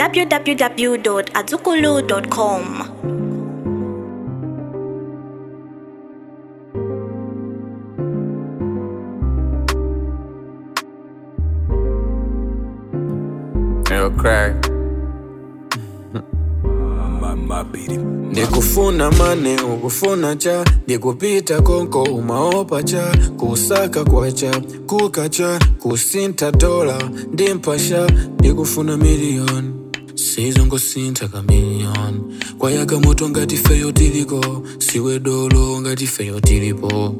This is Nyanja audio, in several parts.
www.azukulu.com. Yo, crack. ndikufuna mane ukufuna cha ndikupita konko umaopa cha kusaka kwacha kukacha kusinta dola ndimpasha ndikufuna miliyoni sizongosintha kamiliyoni kwayaka moto ngati feyo tiliko siwe dolo ngati feyo tilipo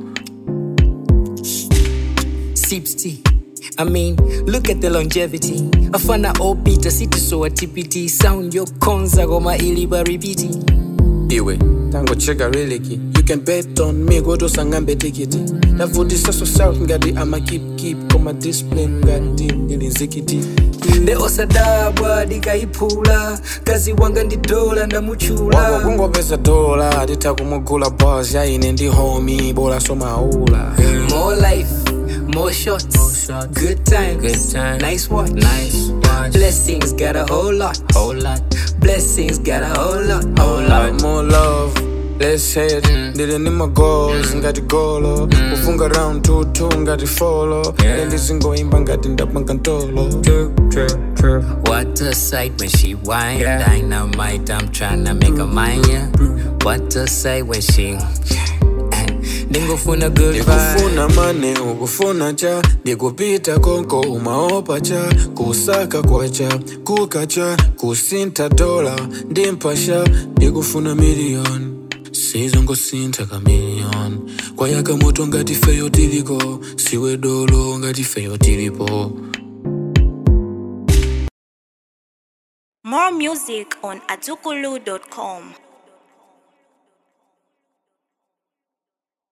sips tea. I mean, look at the longevity. Afana opita city so a TPT sound your konza goma iliba repeat. iwe tangocheka reliki you can bet on me kotosangambe tikiti ndavutisa so south ngati ama keep keep koma discipline ngati ili nzikiti Nde osadabwa dikaipula kazi wanga ndi dola wako ndamuchula kungopeza dola titha kumugula bos yaine ndi homi bola somaula More life, more shots, good times, Good times. nice watch, Nice watch. blessings got a whole lot, whole lot, blessings got a whole lot, whole lot. more love Let's head ndili ndi magoals ngati golo kufunga round tutu ngati folo yeah. ndizingoimba ngati ndapanga ntolo What a sight when she whine. Dynamite, I'm tryna make a mind, yeah. What a sight when she. Ningofuna good vibe. ndikufuna mane ukufuna cha ndikupita konko umaopa cha kusaka kwacha kukacha kusinta dola ndimpasha ndikufuna miliyoni sizongosintha kamiliyoni kwayaka moto ngati feyo tiliko siwe dolo ngati feyo tilipo More music on azukulu.com.